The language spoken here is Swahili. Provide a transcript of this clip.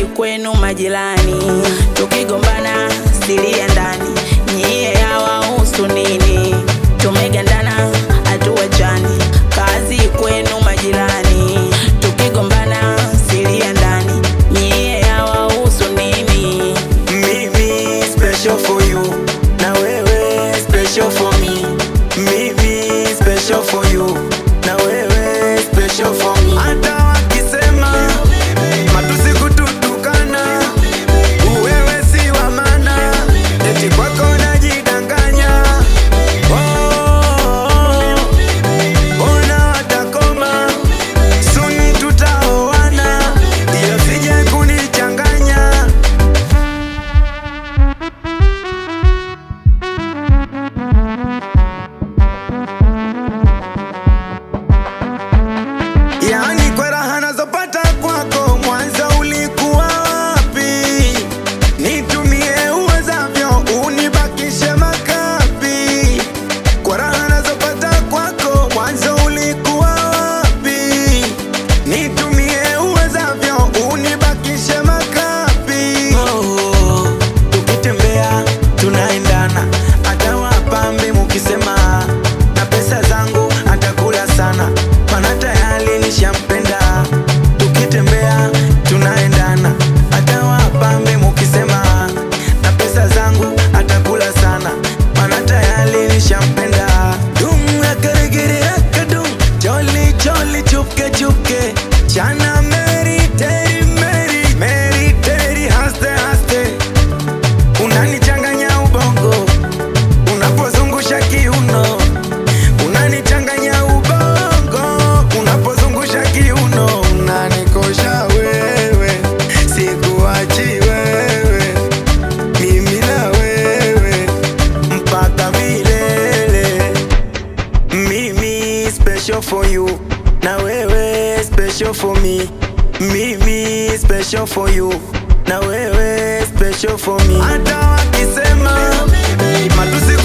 kwenu majirani, tukigombana siri ya ndani, nyie hawahusu nini? Tumegandana hatuachani, kazi kwenu majirani, tukigombana siri ya ndani, nyie hawahusu nini? Mimi special for you na wewe special for me. Mimi special for you na wewe special for me. Hata wakisema matusi kututukana, wewe si wa maana, eti kwako najidanganya. Oh, ona watakoma, soon tutaoana, ila sije kunichanganya. Yaani kwa raha nazopata kwako, mwanzo ulikuwa wapi? Nitumie uwezavyo, unibakishe makapi. Kwa raha nazopata kwako, mwanzo ulikuwa wapi? Nitumie uwezavyo, unibakishe makapi. Oh, tukitembea tunaendana, hata wapambe mukisema na pesa zangu atakula sana, mana tayari nishampenda. Tukitembea tunaendana, hata wapambe mukisema na pesa zangu atakula sana, mana tayari nishampenda. Dum akaregere akadum, jolly jolly chupke chupke, chana meri teri meri meri teri haste haste unanichanganya ubongo unapozungusha kiuno, unanichanganya ubongo unapozungusha kiuno, unanikosha wewe, sikuachi wewe, mimi na wewe mpaka milele. Mimi special for you na wewe special for me. Mimi special for you na wewe special for me. Hata wakisema matusi